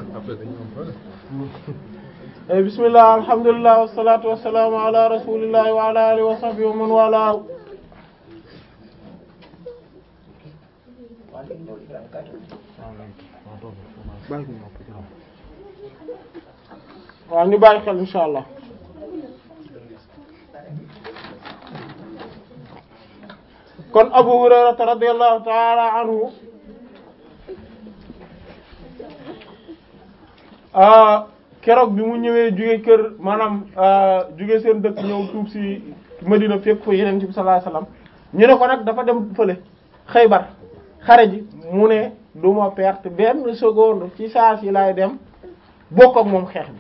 Eh, bismillah alhamdulillah wassalatu wassalamu ala rasulillahi wa ala alihi wa sahbihi wa man wala waaw ñu bàyyi xel insha allah kon Abu Hurayrata radiyallahu ta'ala anhu ah keroog bi mu ñëwee jóge kër maanaam jóge seen dëkk ñëw tuub si Madina fekk fa Yonent bi sallallahu alayhi wasallam ñu ne ko nag dafa dem fële Xaybar xare ji mu ne du ma perte benn seconde ci saa si laay dem bokk ak moom xeex bi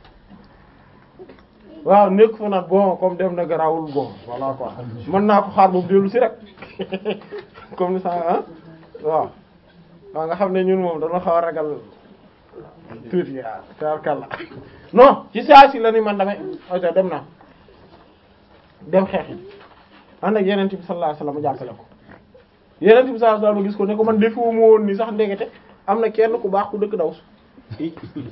waaw nekk fa nag bon comme dem na garawul bon voilà quoi mën naa ko xaar boobu dellu si rek comme ni ça ah waaw waaw nga xam ne ñun moom dana xaw a ragal tuuti waaw tabarkalla non ci saa si la ni man damay oto dem naa dem xeex yi ànd ak yeneen bi sallallahu alayhi wasallam jàppale ko yeneen bi sallallahu alayhi wasallam gis ko ne ko man defu ma woon ni sax ndekete am na kenn ku baax ku dëkk daw su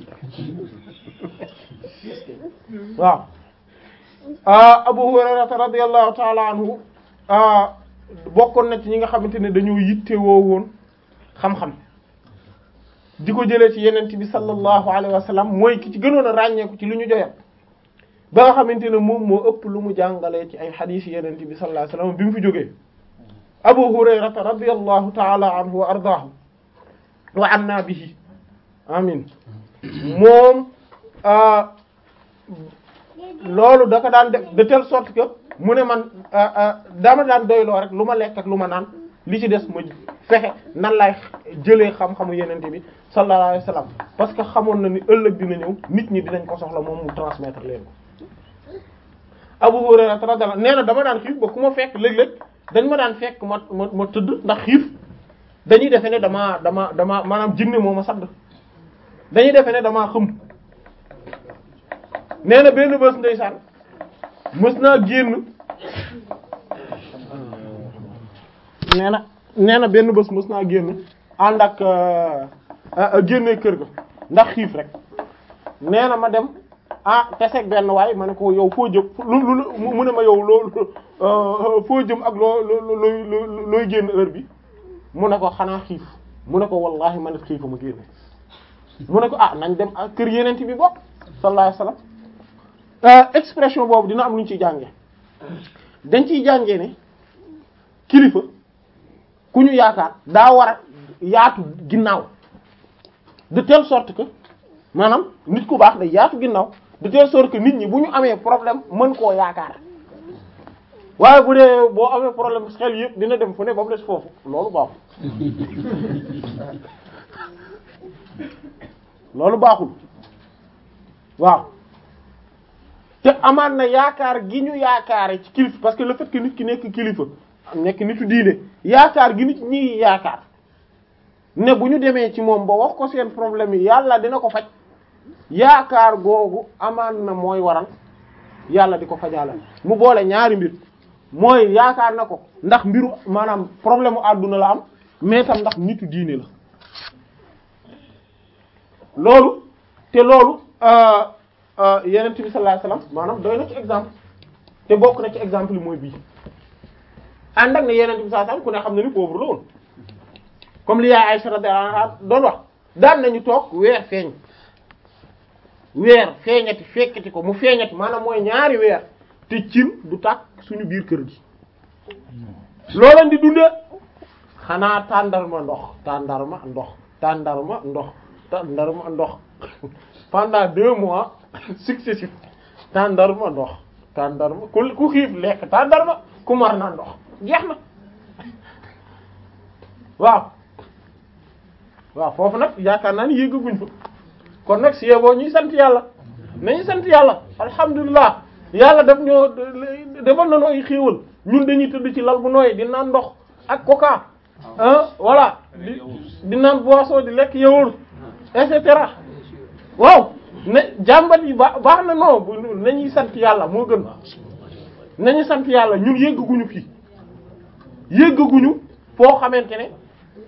waaw Abu Hurayrata radiyallahu ta'ala anhu bokkoon na ci ñi nga xamante ne dañoo yittewoo woon xam-xam di ko jëlee ci yenent bi sallallahu alayhi wa sallam mooy ki ci gënoon a ràññeeku ci lu ñu joyal ba nga xamante ne moom moo ëpp lu mu jàngalee ci ay xadiis yenent bi sallallahu alayhi wa sallam bi mu fi jógee Abu Hurayrata radiyallahu ta'ala anhu wa ardaahu wa anna bihi amin moom loolu da ko daan def de telle sorte que mu ne man dama daan doyloo rek lu ma lekk ak lu ma naan li ci des ma fexe nan laay jëlee xam-xamu yenente bi sallallahu alayhi wasallam parce que xamoon na ni ëllëg dina ñëw nit ñi dinañ ko soxla moom mu transmettre leen ko Abu Hurayra radiyallahu nee na dama daan xiif ba ku ma fekk léeg-léeg dañ ma daan fekk ma ma ma tëdd ndax xiif dañuy defe ne dama dama dama maanaam jinne moo ma sadd dañuy defe ne damaa xëm nee na benn bés ndeysaan mës naa génn nee na nee na benn bés mës naa génn ànd ak génne kër ga ndax xiif rek nee na ma dem ah teseeg benn waay ma ne ko yow foo jëm lu lu mu ne ma yow loolu foo jëm ak loo loo looy génn heure bi mu ne ko xanaa xiif mu ne ko wallahi man it xiifa ma génne mu ne ko ah nañ dem ak kër yeneen bi bopp sallallahu alayhi wasallam expression boobu dina am lu ñu ciy jànge dañ ciy jàngee ne kilifa ku ñu yaakaar daa war a yaatu ginnaaw de telle sorte que maanaam nit ku baax day yaatu ginnaaw de telle sorte que nit ñi bu ñu amee problème mën koo yaakaar waaye bu dee boo amee problème xel yëpp dina dem fu ne ba mu des foofu loolu baaxul loolu baaxul waaw te amaan na yaakaar gi ñu yaakaare ci kilifa parce que le fait que nit ki nekk kilifa nekk nitu diine yaakaar gi nit ñi yaakaar ne bu ñu demee ci moom ba wax ko seen problème yi yàlla dina ko faj yaakaar googu amaan na mooy waral yàlla di ko fajaalal mu boole ñaari mbir mooy yaakaar na ko ndax mbiru maanaam problème u àdduna la am mais tam ndax nitu diine la loolu te loolu yenent bi sallallahu alayhi wasallam maanaam doy na ci exemple te bokk na ci exemple yi mooy bii ànd ak ne yenent bi sallallahu alayhi wasallam ku ne xam ne ni pauvre la woon comme li yaay Aisha radiyallahu anha doon wax daan nañu toog weer feeñ weer feeñati fekkati ko mu feeñati maanaam mooy ñaari weer te cin du tàkk suñu biir kër gi looleen di dundee xanaa tàndarma ndox tàndarma ndox tàndarma ndox tàndarma ndox pendant deux mois successifs tàndarma ndox tàndarma ku ku xiif lekk tàndarma ku mar na ndox jeex na waaw waaw foofu nag yaakaar naa ni yéggaguñ fa kon nag si yeboo ñuy sant yàlla nañu sant yàlla alhamdulilah yàlla daf ñoo defal na ay xéewal ñun dañuy tëdd ci lal bu nooy di naan ndox ak coca ah voilà di di naan boisson di lekk yawul et cetera waaw ne jàmbat yi ba baax na non nañuy sant yàlla moo gën nañu sant yàlla ñun yéggaguñu fii yéggaguñu foo xamante ne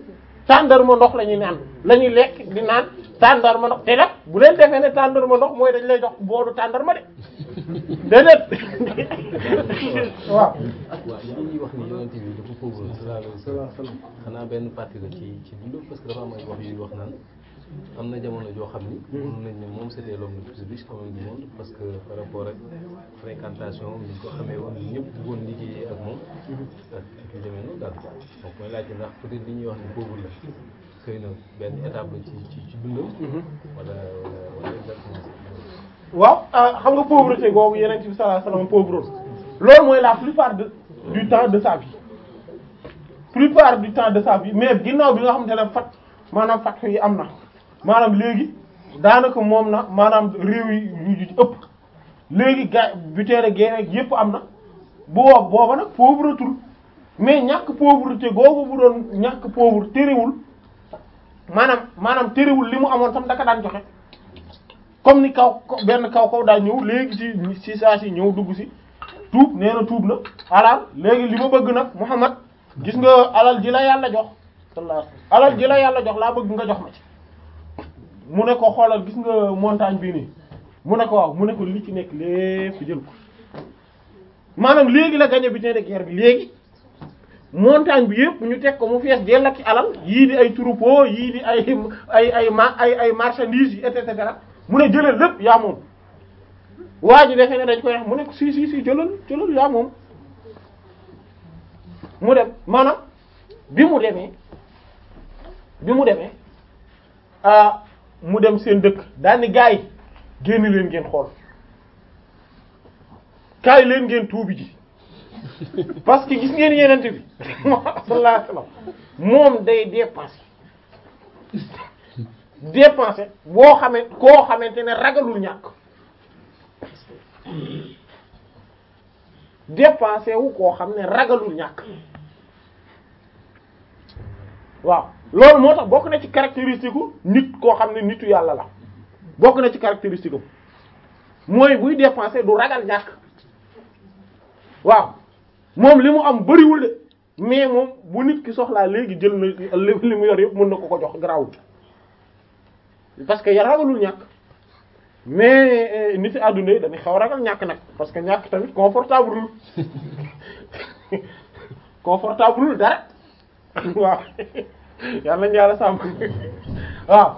tàndarma ndox la ñuy naan la ñuy lekk di naan tàndarma ndox te nag bu leen defee ne tàndarma ndox mooy dañ lay jox boolu tàndarma de déedéet waaw. waaw li ñuy wax ni yonent bi dafa pauvre sallallahu alayhi wa sallam xanaa benn partie la ci ci dund parce que dafa am ay wax yuy wax naan am na jamono joo xam ni. mënoon nañ ne moom c'était l'homme le plus riche quand même du monde parce que par rapport ak fréquentation ni ñu ko xamee woon ñëpp bëggoon liggéeyee ak moom. ak yu demee noonu daal donc mooy laajte ndax peut-être li ñuy wax ni pauvre la xëy na benn étape la ci ci ci dundam. wala wala exactement. waaw xam nga pauvreté googu yeneen ci bi sallallahu alayhi wasallam pauvre loolu mooy la plupart de du temps de sa vie plupart du temps de sa vie mais ginnaaw bi nga xamante ne fat maanaam fat yi am na maanaam léegi daanaka moom na maanaam réew yi yu ci ëpp léegi ga buteere guerre yépp am na bu woo booba nag pauvretul mais ñàkk pauvreté googu bu doon ñàkk pauvre terewul maanaam maanaam terewul li mu amoon tam daka daan joxe comme ni kaw benn kaw kaw daa ñëw léegi ci ci saa si ñëw dugg si tuub nee na tuub na alal léegi li ma bëgg nag Muhammad gis nga alal ji la yàlla jox sallallahu alayhi wasallam alal ji la yàlla jox laa bëgg nga jox ma ci mu ne ko xoolal gis nga montagne bii nii mu ne ko waaw mu ne ko li ci nekk lépp jël ko maanaam léegi la gagné butin de guerre bi léegi montagne bi yëpp ñu teg ko mu fees dell ak alal yii di ay troupeau yii di ay ay ay ma ay ay marchandises yi et cetera mu ne jëlal lépp yaa moom waa ji defee ne dañ koy wax mu ne ko si si si jëlal jëlal yaa moom mu dem maanaam bi mu demee bi mu demee ah mu dem seen dëkk daal ni gars yi génn leen ngeen xool kaay leen ngeen tuubi ji parce que gis ngeen yenente bi sallallahu alayhi wasallam moom day dépenser dépenser boo xamee koo xamante ne ragalul ñàkk dépenser wu koo xam ne ragalul ñàkk waaw loolu moo tax bokk na ci caractéristique u nit koo xam ne nitu yàlla la bokk na ci caractéristique am mooy buy dépenser du ragal ñàkk waaw moom li mu am bariwul de mais moom bu nit ki soxlaa léegi jël na li mu yor yëpp mën na ko ko jox garaawul parce que ya ragalul ñàkk mais nit àdduna yi dañuy xaw ragal ñàkk nag parce que ñàkk tamit confortable confortable dara waaw yal nañu yàlla sàmm waaw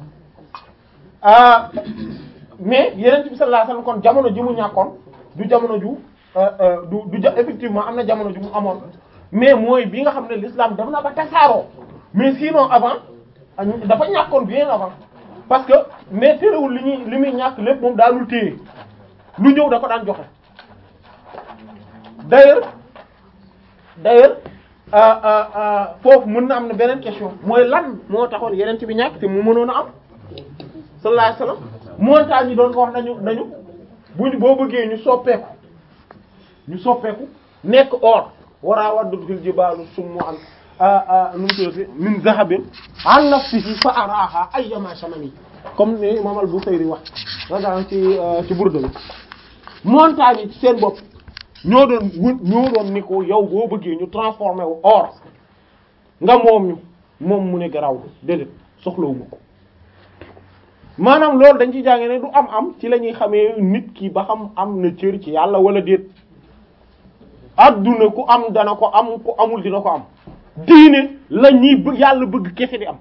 ah mais yeneen bi sallallahu alayhi wasallam kon jamono ji mu ñàkkoon du jamono ju du du ja effectivement am na jamono ju mu amoon mais mooy bi nga xam ne l'islam def na ba tasaaroo mais sinon avant dafa ñàkkoon bien avant parce que mais terewul li ñuy li muy ñàkk lépp moom daanul téye lu ñëw da ko daan joxe d'ailleurs d'ailleurs foofu mën na am na beneen question mooy lan moo taxoon yeneen ci bi ñàkk te mu mënoon a am sallallahu alayhi wasallam montagne yi doon ko wax nañu nañu buñ boo bëggee ñu soppeeku ñu soppeeku nekk or waraa waddul jibaalu summu an nu mu tuddati min zahabin an nafsihi fa araha ayyama shamani comme ni imam al-Busayri wax ragan ci ci Burda bi montagne yi ci seen bopp ñoo doon wut ñoo doon ni ko yow boo bëggee ñu transformé wu or nga moom ñu moom mu ne garaw déedéet soxlawuma ko maanaam loolu dañ ci jànge ne du am am ci la ñuy xamee nit ki ba xam am na cër ci yàlla wala déet adduna ku am dana ko am ku amul dina ko am diine la ñuy bëgg yàlla bëgg kese di am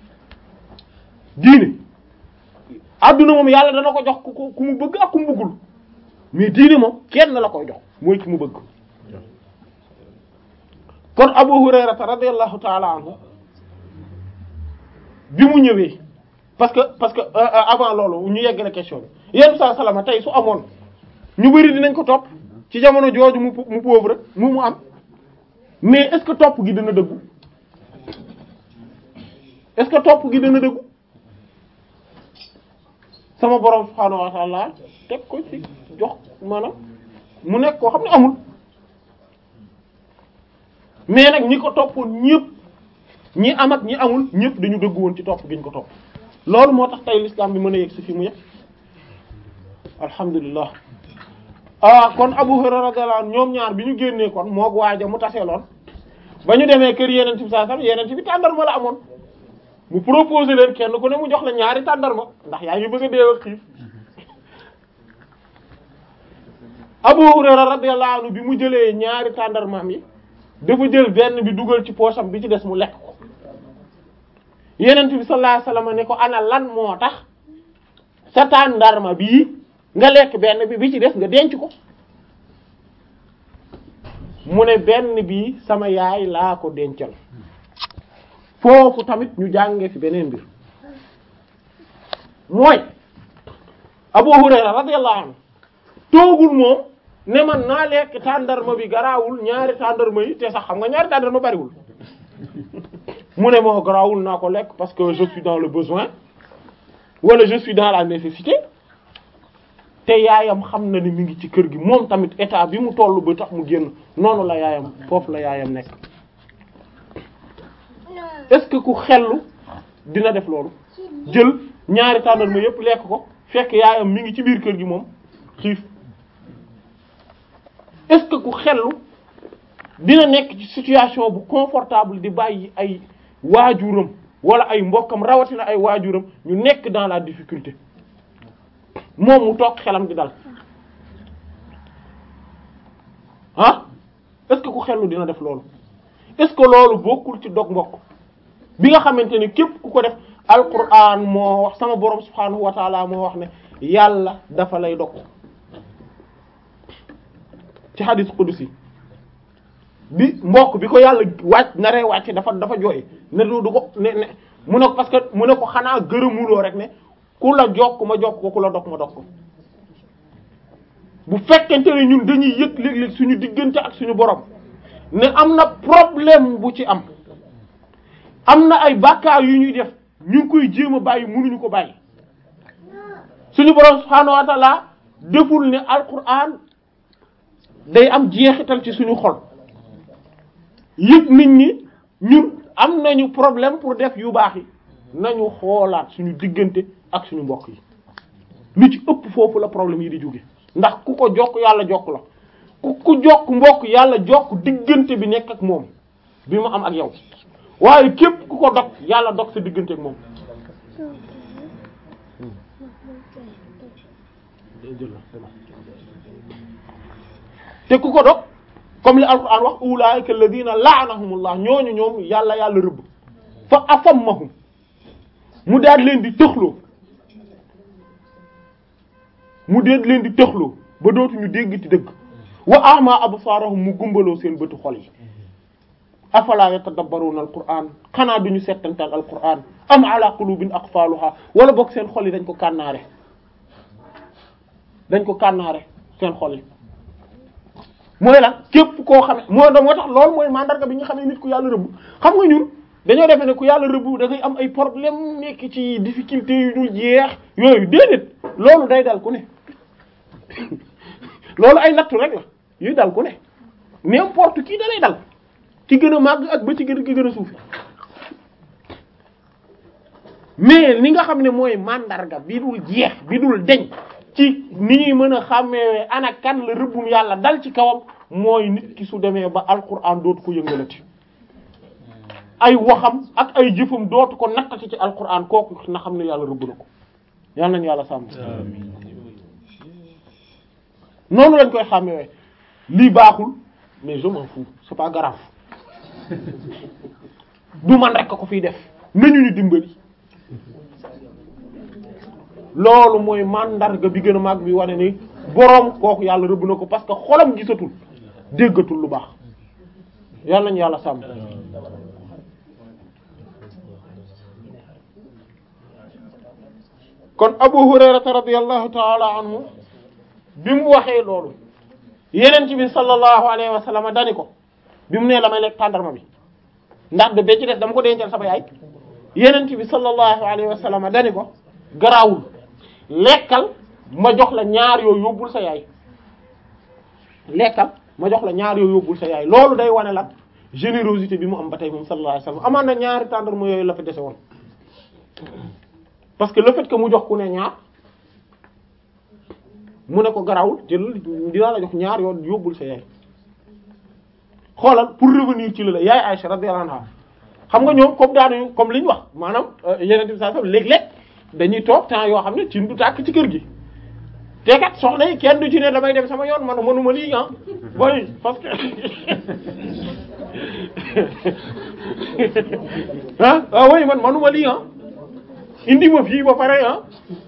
diine adduna moom yàlla dana ko jox ku ku mu bëgg ak ku mu bëggul mais diine moom kenn la koy jox mooy ki mu bëgg kon Abu Hurayrata radiyallahu ta'ala anhu bi mu ñëwee parce que parce que avant loolu ñu yegg la question bi yéen saa salama tey su amoon ñu bari dinañ ko topp ci jamono jooju mu mu pauvre mu mu am mais est-ce que topp gi dana dëggu est-ce que topp gi dana dëggu sama borom subhaanahu wa ta'ala teg ko ci jox maanaam mu nekk koo xam ne amul mais nag ñi ko toppoon ñëpp ñi am ak ñi amul ñëpp dañu dëggu woon ci topp gi ñu ko topp loolu moo tax tey l'islam bi mën a yegg si fi mu yegg alhamdulillah ah kon Abu Hurayra radiyallahu anhu ñoom ñaar bi ñu génnee kon moog waaja mu taseeloon ba ñu demee kër yeneen bi saa sax yeneen bi tàndarma la amoon mu proposé leen kenn ku ne mu jox la ñaari tàndarma ndax yaa ngi bëgg a dee ak xiif Abu Hurayra radiyallahu anhu bi mu jëlee ñaari tàndarmaam yi dafa jël benn bi dugal ci poosam bi ci des mu lekk ko Yonent bi sallallahu alayhi wasallam ne ko ana lan moo tax sa tàndarma bii nga lekk benn bi bi ci des nga denc ko mu ne benn bi sama yaay laa ko dencal foofu tamit ñu jàngee fi beneen mbir mooy Abu Hurayra radiyallahu anhu toogul moom ne man naa lekk tàndarma bi garaawul ñaari tàndarma yi te sax xam nga ñaari tàndarma bariwul mu ne moo garaawul naa ko lekk parce que je suis dans le besoin wala je suis dans la nécessité te yaayam xam na ni mi ngi ci kër gi moom tamit état bi mu toll ba tax mu génn noonu la yaayam foofu la yaayam nekk est-ce que ku xellu dina def loolu jël ñaari tàndarma yépp lekk ko fekk yaayam mi ngi ci biir kër gi moom xiif est-ce que ku xellu dina nekk ci situation bu confortable di bàyyi ay waajuram wala ay mbokkam rawatina ay waajuram ñu nekk dans la difficulté moom mu toog xelam di dal ah est-ce que ku xellu dina def loolu est-ce que loolu bokkul ci dog mbokk bi nga xamante ne képp ku ko def alquran moo wax sama borom subhanahu wa taala moo wax ne yàlla dafa lay dog ci hadith qudsi bi mbokk bi ko yàlla wàcc naree wàcc dafa dafa jooy ne du du ko ne ne mu ne ko parce que mu ne ko xanaa gërëmuloo rek ne ku la jokk ma jokk ko ku la dog ma dog ko bu fekkente ne ñun dañuy yëg léeg-léeg suñu diggante ak suñu borom ne am na problème bu ci am am na ay bàkkaar yu ñuy def ñu ngi koy jéem a bàyyi mënuñu ko bàyyi suñu borom subhaanahu wa ta'ala deful ne alquran day am jeexital ci suñu xol yëg nit ñi ñun am nañu problème pour def yu baax yi nañu xoolaat suñu diggante ak suñu mbokk yi lu ci ëpp foofu la problème yi di jóge ndax ku ko jokk yàlla jokk la ku ku jokk mbokk yàlla jokk diggante bi nekk ak moom bi mu am ak yow waaye képp ku ko dog yàlla dog sa diggante ak moom te ku ko dog comme li alquran wax ulaika alladhina la'anahumullah ñooñu ñoom yàlla yàlla rëbb fa asammahum mu daal leen di tëxloo mu daal leen di tëxloo ba dootuñu dégg ci dëgg wa ama absaarahum mu gumbaloo seen bëtu xol yi afala yatadabbaruna alquran xanaa duñu settantal alquran am ala qulubin aqfaluha wala boog seen xol yi dañ ko kànnaare dañ ko kànnaare seen xol yi mooy lan képp koo xame moo da moo tax loolu mooy mandarga bi nga xam ne nit ku yàlla rëbb xam nga ñun dañoo defe ne ku yàlla rëbb da ngay am ay problème nekk ci difficulté yu dul jeex yooyu déedéet loolu day dal ku ne loolu ay nattu rek la yuy dal ku ne n'importe qui da lay dal ci gën a màgg ak ba ci gën a gën a suufi mais li nga xam ne mooy mandarga bi dul jeex bi dul deñ ci ni ñuy mën a xàmmee ana kan la rëbbum yàlla dal ci kawam mooy nit ki su demee ba alquran dootu ko yëngalati ay waxam ak ay jëfam dootu ko nattati ci alquran kooku na xam ne yàlla rëbb na ko yàlla nañu yàlla sàmm noonu lañ koy xàmmee lii baaxul mais je m'en fous c'est pas grave du man rek ko fiy def nañu ñu dimbali loolu mooy mandarga bi gën a mag bi wane ni boroom kooku yàlla rëbb na ko parce que xolam gisatul déggatul lu baax yàlla nañu yàlla sàmm kon Abu Hurayrata radiyallahu ta'ala anhu bi mu waxee loolu yeneen bi sallallahu alayhi wa sallam dani ko bi mu nee la may lekk tàndarma bi ndax de ba ci des dama ko dencal sama yaay yeneen bi sallallahu alayhi wa sallam dani ko garaawul lekkal ma jox la ñaar yoo yóbbul sa yaay lekkal ma jox la ñaar yoo yóbbul sa yaay loolu day wane la générosité bi mu am ba tey moom sallallahu alayhi wa sallam amaan na ñaari tàndarma yooyu la fa dese woon parce que le fait que mu jox ku ne ñaar mu ne ko garawul jël dinaa la jox ñaar yoon yóbbul sa yaay xoolal pour revenir ci la la yaay Aïcha radiyallahu anha xam nga ñoom comme daanuñu comme li ñu wax maanaam yeneen bi saa léeg-léeg dañuy toog temps yoo xam ne ci du tàkk ci kër gi te kat soxna yi kenn du ci ne damay dem sama yoon man mënuma lii ah boy parce que ah ah oui man manuma lii ah indi ma fii ba pare ah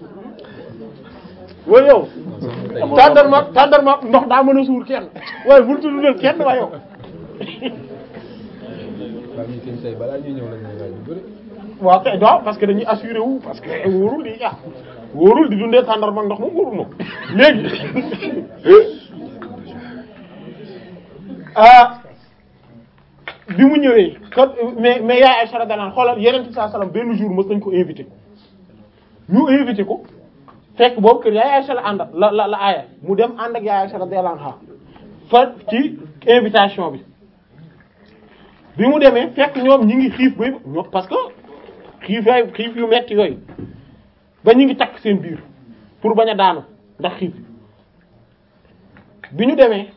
waaye yow tàndarma tàndarma ndox daa mën a suur kenn waaye bul tuddal kenn waaye yow waaw ñu kenn tey balaa ñuy ñëw la ñuy laaj lu bëri. waaw kay waaw parce que dañuy assuré wu parce que wóorul di ah wóorul di dundee tàndarma ndox moom wóorul moom léegi ah bi mu ñëwee kon mais mais yaay Aïcha radiyallahu anha xoolal yeneen saa salaam benn jour mës nañ ko invité ñu invité ko fekk boobu kër yaay Aïcha la àndal la la la aaya mu dem ànd ak yaay Aïcha radiyallahu anha fa ci invitation bi bi mu demee fekk ñoom ñi ngi xiif ba ñoom parce que xiif yaay xiif yu metti yooyu ba ñu ngi takk seen biir pour bañ a daanu ndax xiif bi ñu demee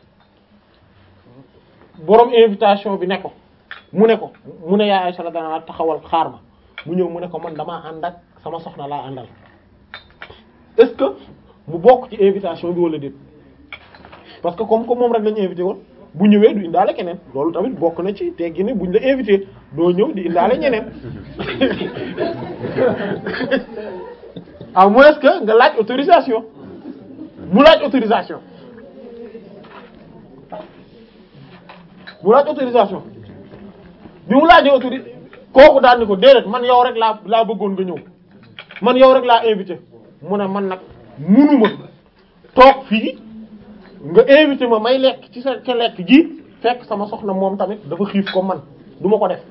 borom invitation bi ne ko mu ne ko mu ne yaa Aïcha dana taxawal xaar ma mu ñëw mu ne ko man damaa ànd ak sama soxna laa àndal est-ce que mu bokk ci invitation bi wala déet parce que comme comme moom rek lañu invité woon bu ñëwee du indaale keneen loolu tamit bokk na ci teggi ne buñ la invité doo ñëw di indaale ñeneen à moins que nga laaj autorisation mu laaj autorisation mu laaj autorisation bi mu laajee autori kooku daal ni ko déedéet man yow rek laa laa bëggoon nga ñëw man yow rek laa invité mu ne man nag munuma toog fii nga invité ma may lekk ci sa ca lekk gi fekk sama soxna moom tamit dafa xiif comme man du ma ko def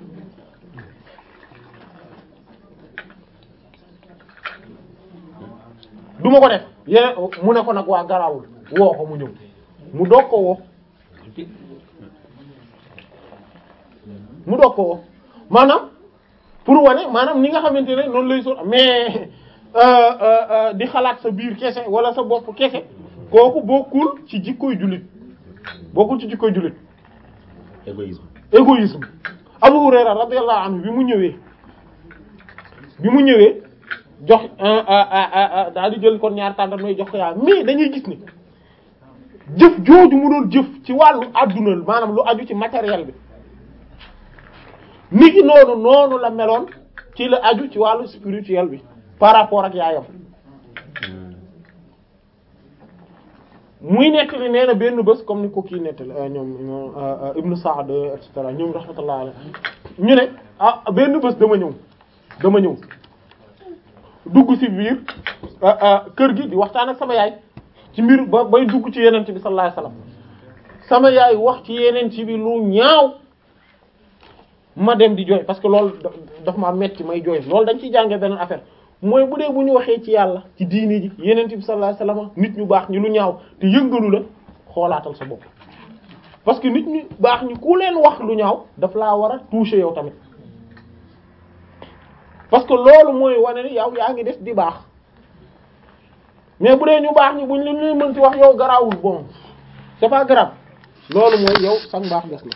du ma ko def yeneen mu ne ko nag waa garawul woo ko mu ñëw mu doog ko woo mu doog ko woo maanaam pour wane maanaam ni nga xamante ne noonu lay so mais di xalaat sa biir kese wala sa bopp kese kooku bokkul ci jikkoy jullit bokkul ci jikkoy jullit égoïsme égoïsme Abu Hurayra radiyallahu anhu bi mu ñëwee bi mu ñëwee jox daal di jël kon ñaar tàndar mooy jox ko yaa mais dañuy gis ni jëf jooju mu doon jëf ci wàllu adduna maanaam lu aju ci matériel bi nit ki noonu noonu la meloon ci la aju ci wàllu spirituel bi par rapport ak yaayam muy nettali nee na benn bés comme ni ko kii nettali ñoom ñoom Ibn Sa'd et cetera ñoom rahmatullah alayhi ñu ne ah benn bés dama ñëw dama ñëw dugg ci biir kër gi di waxtaan ak sama yaay ci mbir ba bay dugg ci yeneen bi sallallahu alayhi wasallam sama yaay wax ci yeneen ci bi lu ñaaw ma dem di jooy parce que loolu daf ma metti may jooy loolu dañ ciy jàngee beneen affaire mooy bu dee bu ñu waxee ci yàlla ci diini ji yeneen bi sallallahu alayhi wasallam nit ñu baax ñi lu ñaaw te yëngalu la xoolaatal sa bopp parce que nit ñu baax ñi ku leen wax lu ñaaw daf laa war a toucher yow tamit parce que loolu mooy wane ni yow yaa ngi des di baax mais bu dee ñu baax ñi buñ leen ñuy mënti wax yow garaawul bon c'est pas grave loolu mooy yow sax baax des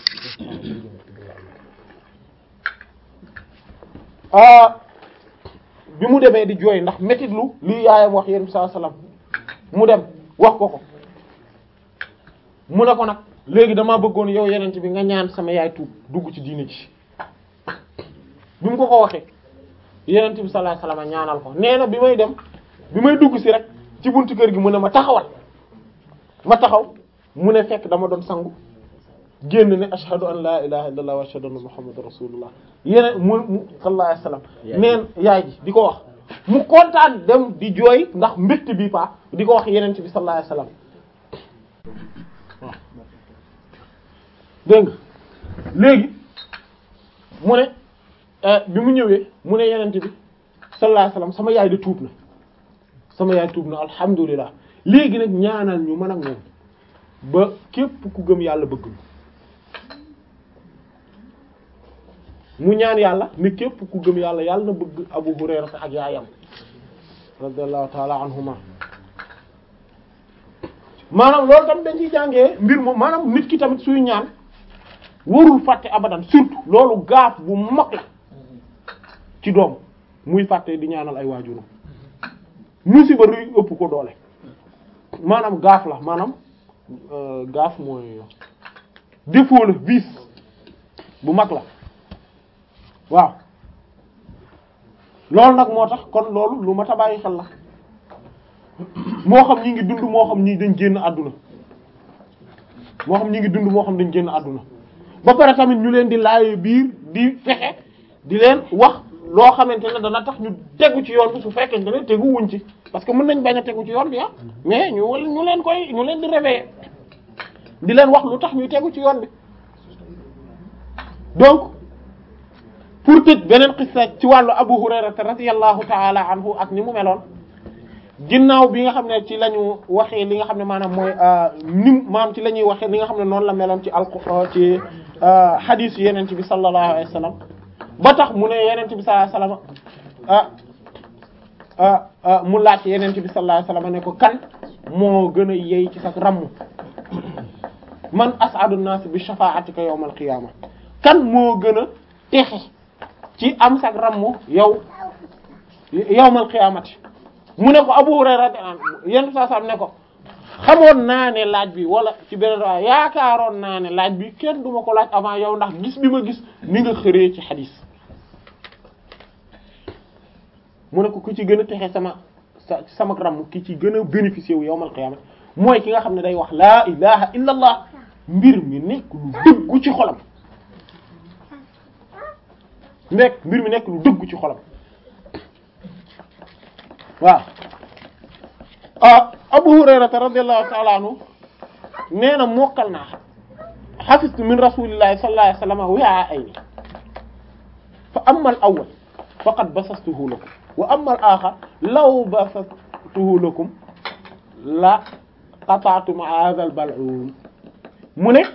na bi mu demee di jooy ndax métitlu li yaayam wax yéen saa salaam mu dem wax ko ko mu ne ko nag léegi damaa bëggoon yow yeneen bi nga ñaan sama yaay tuub dugg ci diini ci bi mu ko ko waxee yeneen bi sallallahu alayhi wasallam ñaanal ko nee na bi may dem bi may dugg si rek ci buntu kër gi mu ne ma taxawal ma taxaw mu ne fekk dama doon sangu génn ne ashhadu an la ilaha illallah wa ashhadu anna muhammadur rasulullah yeneen mu mu sallallahu alayhi wasallam neen yaay ji di ko wax mu kontaan dem di jooy ndax mbégte bi pa di ko wax yeneen ci bi sallallahu alayhi wasallam waaw dégg nga léegi mu ne bi mu ñëwee mu ne yeneen bi sallallahu alayhi wasallam sama yaay de tuub na sama yaay tuub na alhamdulilah léegi nag ñaanal ñu mën ak moom ba képp ku gëm yàlla bëgg mu ñaan yàlla ne képp ku gëm yàlla yàlla na bëgg Abu Hurayra ak yaayam radiyallahu ta'ala anhuma maanaam loolu tamit dañ ciy jàngee mbir moom maanaam nit ki tamit suy ñaan warul fàtte abadan surtout loolu gaaf bu mag la ci doom muy fàtte di ñaanal ay waajuram musiba ruy ëpp ko doole maanaam gaaf la maanaam euh, gaaf mooy défaut la vice bu mag la waaw loolu nag moo tax kon loolu lu ma ta bàyyi xel la moo xam ñi ngi dund moo xam ñi dañ génn àdduna moo xam ñi ngi dund moo xam dañ génn àdduna ba pare tamit ñu leen di laaye biir di fexe di leen wax loo xamante ne dana tax ñu tegu ci yoon bi su fekkente ne tegu wuñ ci parce que mën nañ bañ a tegu ci yoon bi ah mais ñu ñu leen koy ñu leen di réveiller di leen wax lu tax ñuy tegu ci yoon bi donc pour tëj beneen xissa ci wàllu Abu Hurayra radiyallahu ta'ala anhu ak ni mu meloon ginnaaw bi nga xam ne ci la ñu waxee li nga xam ne maanaam mooy nim maam ci la ñuy waxee li nga xam ne noonu la meloon ci alquraan ci hadith yeneen bi sallallahu alayhi wa sallam ba tax mu ne yeneen bi sallallahu alayhi wa sallam ah ah mu laaj yeneen bi sallallahu alayhi wa sallam ne ko kan moo gën a yey ci sa ramm man as'adu an-nas bi shafa'atika yawm al-qiyama kan moo gën a texe ci am sag ramm yow yawmal qiyamati mu ne ko Abu Hurayra yenn saa sam ne ko xamoon naa ne laaj bi wala ci beneen waa yaakaaroon naa ne laaj bi kenn duma ko laaj avant yow ndax gis bi ma gis ni nga xëree ci xadis mu ne ko ku ci gën a texe sama sa sama ramm ki ci gën a bénéficier wu yawmal qiyamati mooy ki nga xam ne day wax laa ilaha illa allah mbir mi nekk lu dëggu ci xolam nekk mbir mi nekk lu dëggu ci xolam waaw ah Abu Hurayrata radiyallahu ta'ala anhu nee na mokkal naa hafistu min rasulillahi sallallahu alayhi wasallam wi'a'ayni fa amma al-awwal faqad basastuhu lakum wa amma al-akhar law basastuhu lakum la qata'tum hadha al-bal'um mu ne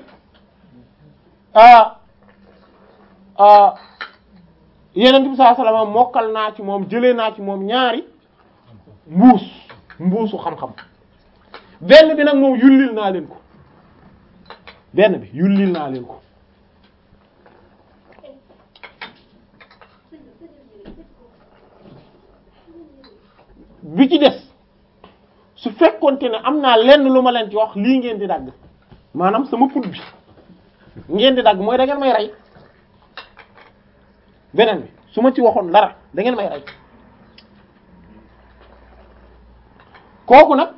ah ah Yonent bi sallallahu alayhi wasallam mokkal naa ci moom jëlee naa ci moom ñaari mbuus mbuusu xam-xam benn bi nag moom yullil naa leen ko benn bi yullil naa leen ko bi ci des su fekkonte ne am naa lenn lu ma leen ci wax lii ngeen di dagg maanaam sama put bi ngeen di dagg mooy da ngeen may rey beneen bi su ma ci waxoon dara da ngeen may rey kooku nag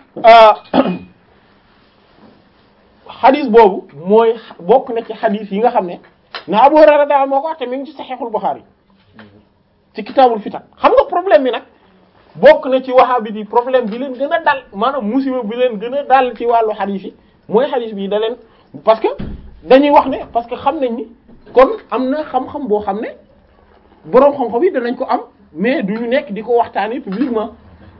xadis boobu mooy bokk na ci xadis yi nga xam ne na Abu Hurayra daal moo ko wax te mi ngi ci Sahihul Bukhari ci kitaabul fitan xam nga problème bi nag bokk na ci wahabi di problème bi leen gën a dal maanaam musiba bi leen gën a dal ci wàllu xadis yi mooy xadis bi da leen parce que dañuy wax ne parce que xam nañ ni kon am na xam-xam boo xam ne boroom xam-xam yi danañ ko am mais duñu nekk di ko waxtaanee publiquement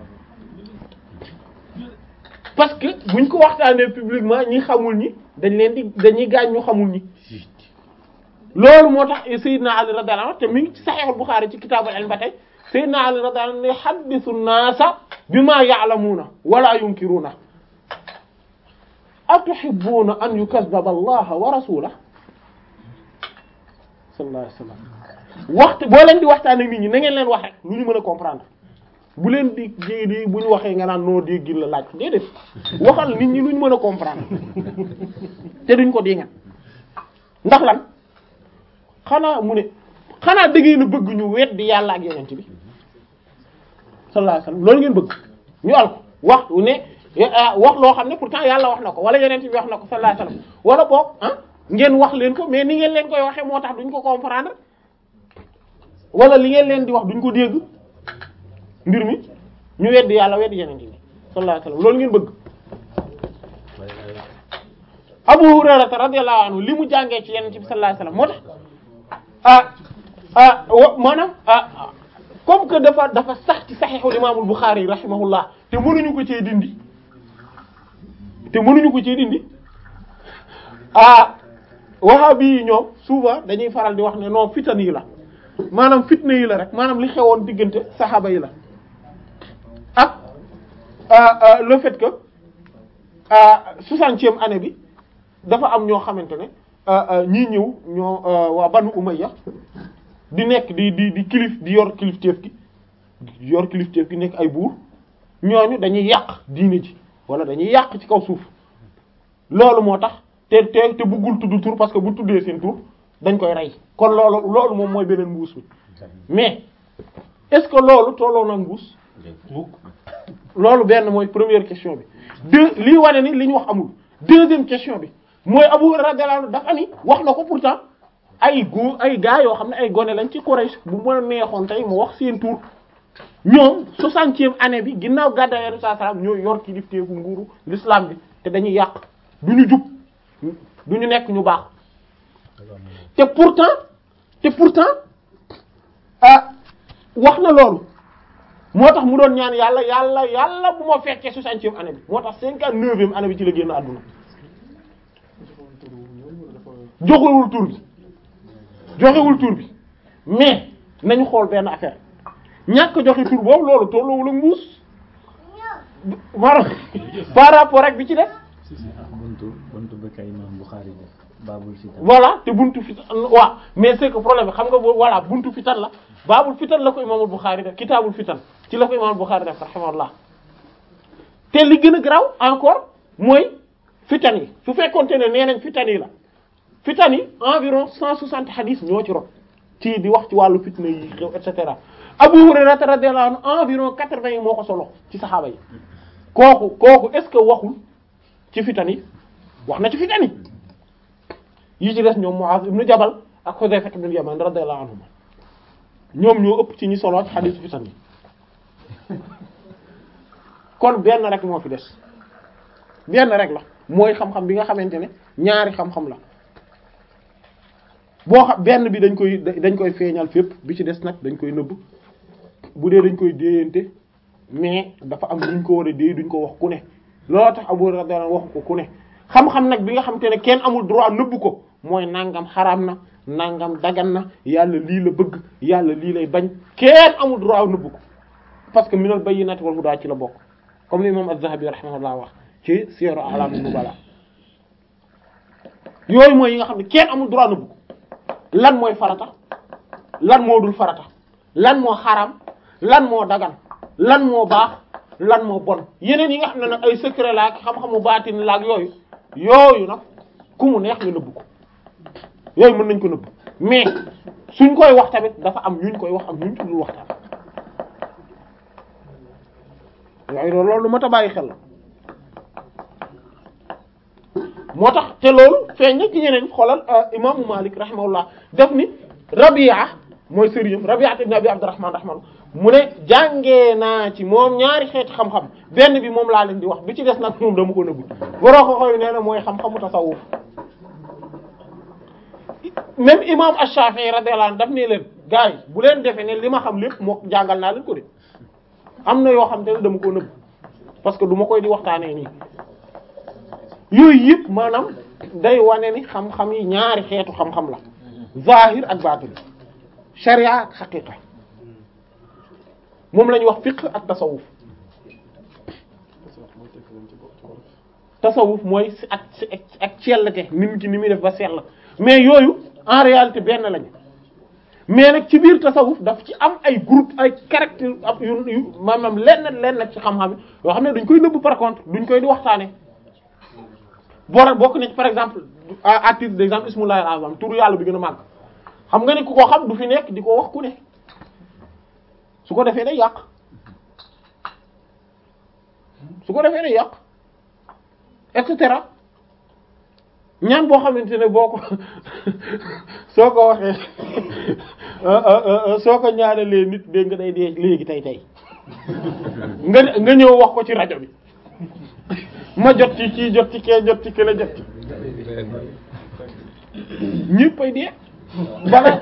parce que buñ ko waxtaanee publiquement ñi xamul ñi dañ leen di dañuy gaañ ñu xamul ñi loolu moo tax Seydina Ali radiyallahu anhu te mi ngi ci Sahih al-Bukhari ci kitaabul ilm ba tey Seydina Ali radiyallahu anhu ne haddisu naasa bima ya'lamuna wala yunkiruna atuhibbuna an yukazzaba Allah wa rasulahu sallallahu alayhi wasallam waxtu boo leen di waxtaan ak nit ñi na ngeen leen wax rek lu ñu mën a comprendre bu leen di di bu ñu waxee nga naan noo dégg la laaj déedéet waxal nit ñi lu ñu mën a comprendre te duñ ko dinga ndax lan xanaa mu ne xanaa da ngeen a bëgg ñu weddi yàlla ak yonent bi sallallahu alayhi wasallam loolu ngeen bëgg ñu al ko wax ne wax loo xam ne pourtant yàlla wax na ko wala yonent bi wax na ko sallallahu alayhi wasallam wala boog ah ngeen wax leen ko mais ni ngeen leen koy waxee moo tax duñ ko comprendre wala li ngeen leen di wax duñ ko dégg mbir mi ñu weddi yàlla weddi yeneen bi sallallahu alayhi wasallam loolu ngeen bëgg Abu Hurayra radiyallahu anhu li mu jàngee ci yeneen bi sallallahu alayhi wasallam moo tax ah ah wa maanaam ah comme que dafa dafa sax ci Sahihul Imam al-Bukhari rahimahullah te mënuñu ko cee dindi te mënuñu ko cee dindi ah wahabi yi ñoom souvent dañuy faral di wax ne non fitan yi la maanaam fitna yi la rek maanaam li xewoon diggante saxaaba yi la ak le fait que soixantième année bi dafa am ñoo xamante ne ñii ñëw ñoo waa Banu Umayya di nekk di di di kilif di yor kilifteef gi yor kilifteef gi nekk ay buur ñooñu dañuy yàq diine ji wala dañuy yàq ci kaw suuf loolu moo tax te te te buggul tudd tur parce que bu tuddee seen tur dañ koy rey kon loolu loolu moom mooy beneen mbuus mi mais est-ce que loolu tolloo na mbuus loolu benn mooy première question bi deux lii wane ni li ñu wax amul deuxième question bi mooy Abu Hurayra radiyallahu anhu dafa ni wax na ko pourtant ay góor ay gars yoo xam ne ay gone lañ ci Quraysh bu ma neexoon tey mu wax seen tur ñoom soixantième année bi ginnaaw gàddaay Yonent sallallahu alayhi wasallam ñooy yor kilifteefu nguuru l'islam bi te dañuy yàq du ñu jub du ñu nekk ñu baax te pourtant te pourtant ah wax na loolu moo tax mu doon ñaan yàlla yàlla yàlla bu ma fekkee soixantième année bi moo tax cinquante-neuvième année bi ci la génn àdduna joxewul tur bi joxewul tur bi mais nañu xool benn affaire ñàkk joxe tur boobu loolu tolloowul ak mbuus maanaam par rapport ak bi ci def buntu buntu bi kay imam Bukhari def baabul fitan voilà te buntu fitan waaw mais c'est que problème bi xam nga boo voilà buntu fitan la baabul fitan la ko imaamul Bukhari def kitaabul fitan ci la ko imaamul Bukhari def rahimahullah te li gën a graw encore mooy fitan yi su fekkoonte ne nee nañ fitan yi la fitan yi environ cent soixante hadith ñoo ci rot ci di wax ci wàllu fitna yi xew et cetera Abu Hurayra radiyallahu anhu environ quatre-vingts yi moo ko solo ci saxaaba yi kooku kooku est-ce que waxul ci fitan yi wax na ci fitan yi yi ci des ñoom Muaz ibn Jabal ak Hudayfa ibn Yaman radiyallahu anhum ñoom ñoo ëpp ci ñi solo ci hadith fitan yi kon benn rek moo fi des benn rek la mooy xam-xam bi nga xamante ne ñaari xam-xam la boo xam benn bi dañ koy dañ koy feeñal fépp bi ci des nag dañ koy nëbb bu dee dañ koy déeyante mais dafa am duñ ko war a déey duñ ko wax ku ne looloo tax Abu Hurayra radiyallahu anhu waxu ko ku ne xam-xam nag bi nga xamante ne kenn amul droit nëbb ko mooy nangam xaraam na nangam dagan na yàlla lii la bëgg yàlla lii lay bañ kenn amul droit nëbb ko parce que minal bayyinati wal huda ci la bokk comme li imam Az-Zahabi rahimahullah wax ci Siyar A'lam an-Nubala yooyu mooy yi nga xam ne kenn amul droit nëbb ko lan mooy farata lan moo dul farata lan moo xaram lan moo dagan lan moo baax lan moo bon yeneen yi nga xam ne nag ay secret la ak xam-xamu baatin la ak yooyu yooyu nag ku mu neex nga nëbb ko yooyu mën nañ ko nëbb mais suñ koy wax tamit dafa am ñuñ koy wax ak ñuñ tuddul waxtaan yooyu loolu lu mat a bàyyi xel la moo tax te loolu feeñ na ci ñeneen xoolal imaamu Malik rahimahullah def ni Rabia mooy sëriñam Rabia ibn Abi Abdurrahman rahimahullah mu ne jàngee naa ci moom ñaari xeeti xam-xam benn bi moom laa leen di wax bi ci des nag moom dama ko nëbbu boroo ko xoy nee na mooy xam-xamu tasawuf même imam Ash-Shafi'i radiyallahu anhu daf ne leen gars yi bu leen defee ne li ma xam lépp moo jàngal naa leen ko de am na yoo xam te ne dama ko nëbbu parce que du ma koy di waxtaanee nii yooyu yëpp maanaam day wane ni xam-xam yi ñaari xeetu xam-xam la zahir ak batin sharia ak xaqiqa moom la ñuy wax fiqh ak tasawuf tasawuf mooy si ak si ak cellte nit ki ni muy def ba sell mais yooyu en réalité benn lañu mais nag ci biir tasawuf daf ci am ay groupe ay caractère ab yu yu maanaam lenn lenn ci xam-xam yi yoo xam ne dañ koy nëbb par contre duñ koy di waxtaane boo bokk na ci par exemple à titre d'exemple ismullahi al-azam turu yàlla bi gën a màgg xam nga ni ku ko xam du fi nekk di ko wax ku ne su ko defee day yàq su ko defee day yàq et cetera ñaan boo xamante ne boo ko soo ko waxee soo ko ñaanalee nit dégg nga day dee léegi tey tey nga nga ñëw wax ko ci rajo bi ma jot ci kii jot ci kee jot ci kële jot ci ñëpp ay dee bala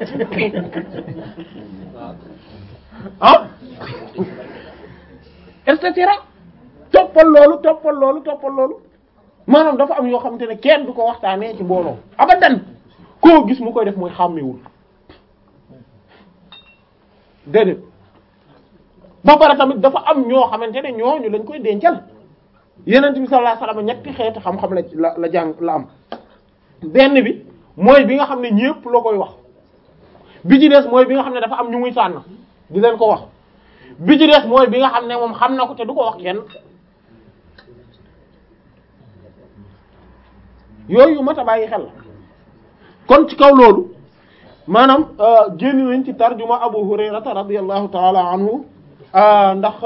ah et cetera toppal loolu toppal loolu toppal loolu maanaam dafa am yoo xamante ne kenn du ko waxtaanee ci mbooloo abadan koo gis mu koy def mooy xàmmewul déedéet ba pare tamit dafa am ñoo xamante ne ñooñu lañ koy dencal yenent bi sallallahu alayhi wasallam ñetti xeeti xam-xam la la la jàng la am benn bi mooy bi nga xam ne ñépp la koy wax bi ci des mooy bi nga xam ne dafa am ñu muy tànn di leen ko wax bi ci des mooy bi nga xam ne moom xam na ko te du ko wax kenn yooyu mat a bàyyi xel la kon ci kaw loolu maanaam génn nañ ci tarjuma Abu Hurayrata radiyallahu ta'ala anhu ndax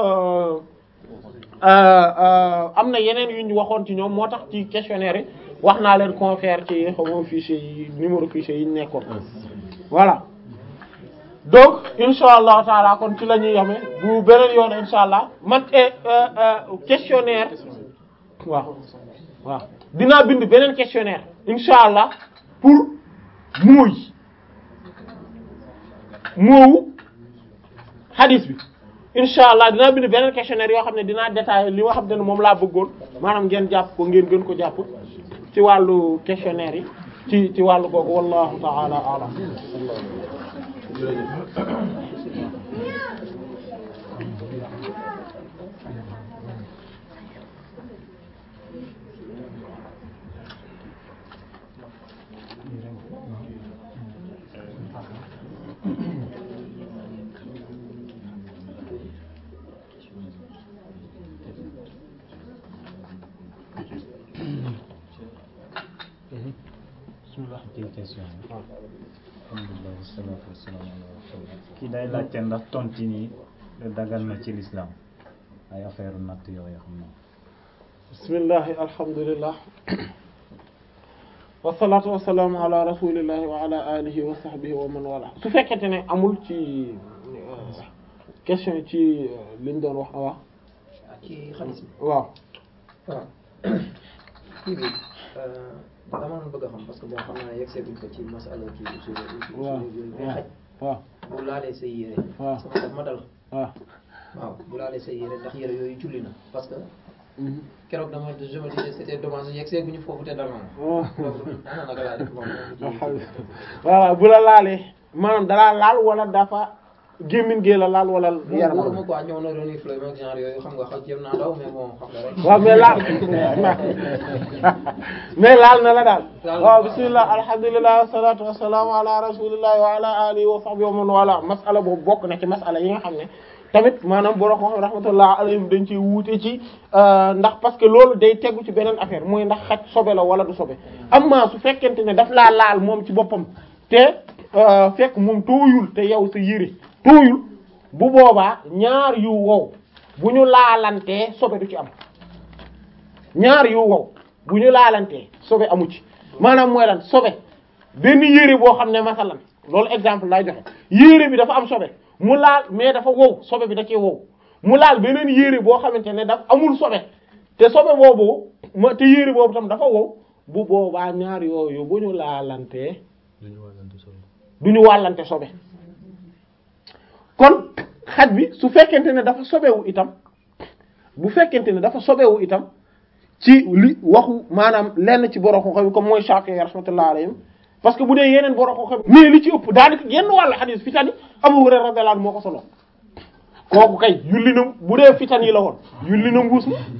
am na yeneen yu ñu waxoon ci ñoom moo tax ci questionnaire yi wax naa leen confère ci xamoo fichier yi numéro fichier yi ñu nekkoon voilà donc insha allahu taala kon ci la ñuy yame bu beneen yoon insha allah man questionnaire waaw waaw dinaa bind beneen questionnaire insha allah pour mooy moowu hadith bi insha allah dinaa bind beneen questionnaire yoo xam ne dinaa détailler li nga xam ne moom laa bëggoon maanaam ngeen jàpp ko ngeen gën ko jàpp ci wàllu questionnaire yi ci ci wàllu googu wallahu ta'ala a'lam bismillah ci question bi alhamdulillah wassalatu wassalamu ala rasulillah kii day laajte ndax tonti nii dagal na ci l'islam ay affaire natt yooyu xam na bismillahi alhamdulillah wasalaatu wasalaamu ala rasulillahi wa ala alihi wa sahbihi wa man wala su fekkente ne amul ci question ci liñ doon wax wax ci xaalis bi waaw waaw kii bi dama doon bëgg a xam parce que bon xam naa yegg seeguñ ko ci masala kii usul usul waaw yooyu mais xaj waaw bu laalee say yére waaw. sama daf ma dal waaw waaw bu laalee say yére ndax yére yooyu julli na parce que keroog dama je me disais c'était dommage yegg seeguñu foofu te dal na waaw donc ana naka laa def moom voilà bu la laalee maanaam dalaa laal wala dafa gémmiñ gee la laal wala yaram yaram ma quoi ñëw na doon fleuve ak genre yooyu xam nga xaw jéem naa daw mais bon xam nga rek waaw mais laal mais laal na la daal waaw bismillah alhamdulillah wassalatu wassalamu ala rasulillah wa ala alihi wa sahbihi wa man wala masala boobu bokk na ci masala yi nga xam ne tamit maanaam borom xam rahmatullah alayhim dañ ci wuute ci ndax parce que loolu day tegu ci beneen affaire mooy ndax xaj sobe la wala du sobe amma su fekkente ne daf laa laal moom ci boppam te fekk moom tooyul te yow sa yére tooyul bu boobaa ñaar yu wow bu ñu laalantee sobe du ci am ñaar yu wow bu ñu laalantee sobe amu ci maanaam mooy lan sobe benn yére boo xam ne masalan loolu exemple lay joxe yére bi dafa am sobe mu laal mais dafa wow sobe bi da cee wow mu laal beneen yére boo xamante ne daf amul sobe te sobe boobu ma te yére boobu tam dafa wow bu boobaa ñaar yooyu bu ñu laalantee duñu wàllante solo du ñu wàllante sobe kon xaj bi su fekkente ne dafa sobewu itam bu fekkente ne dafa sobewu itam ci li waxu maanaam lenn ci borom xam-xam comme mooy Shafi'i rahmatullahi alayhim parce que bu dee yeneen borom xam-xam mais li ci ëpp daanaka yenn wàllu xadis fi tani Abu Hurayra radiyallahu anhu moo ko solo kooku kay yulli na bu dee fitan yi la woon yulli na mbuus ma